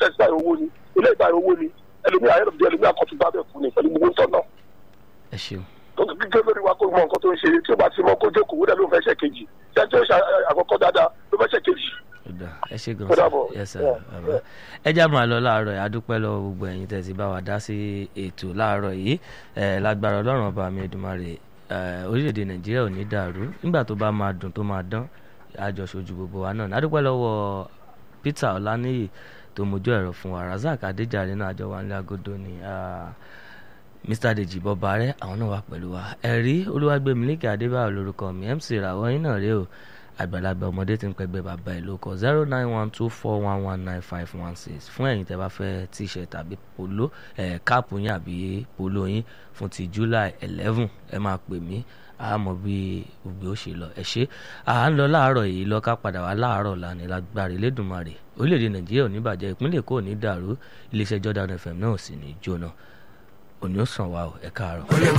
tẹ̀sí báyìí owó ni ilé ìbáyìí owó ni ẹlòmí ayélujára ẹlòmí àkọ́tún bá bẹ̀ fún ni pẹ̀lú gbogbo tọ́ náà ẹ ṣeun tó ti gbígbé lórí wa kó mọ nǹkan tó ń ṣe tí ó bá ti mọ kó jókòó wúdà ló fẹ́ ṣe kejì ṣé tí ó ṣe àkọ́kọ́ dáadáa ló fẹ́ ṣe kejì. ọ̀dà ẹ ṣe gan Ó dàbọ̀. yes sir Yeah, bàbá ẹ já máa lọ láàárọ̀ yìí adúpẹ́ lọ́wọ́ gbogbo ẹ̀yin tẹ́ ti bá wa dá sí ètò láàárọ̀ yìí ẹ̀ lágbára ọlọ́run ọba mi Èdùmàrè ẹ̀ orílẹ̀-èdè nàìjíríà ò ní dàrú nígbà tó bá máa dùn tó máa dán àjọṣojú gbogbo wa náà adúpẹ́ lọ́wọ́ Peter Ọláníyì tó mojú ẹ̀rọ fún wa Razak Adéjàre náà àjọ wa nílẹ̀ agodo ni ah, Mr Deji Bọ́bárẹ́ àwọn náà wà pẹ̀lú wa ẹ̀rí Olúwàgbémilékè Adébáyọ̀ lórúkọ mi MC Ràwọ̀ yín náà rèé o àgbàlagbà ọmọdé tí ń pẹgbẹ́ bàbá ẹ̀ ló kọ zero nine one two four one one nine five one six fún ẹ̀yin tẹ́ bá fẹ́ t-shirt tàbí polo ẹ̀ káàpù yín àbí polo yín fún ti July eleven ẹ máa pè mí àmọ́ bí gbogbo ó ṣe lọ ẹ ṣe à ń lọ láàárọ̀ yìí lọ ká padà wá láàárọ̀ lánàá lágbára Elédùmarè orílẹ̀-èdè Nàìjíríà ò ní bàjẹ́ ìpínlẹ̀ Èkó ò ní dàrú iléeṣẹ́ Jordan FM náà ò sì ní jóná òní ó sàn wá o ẹ káàárọ̀.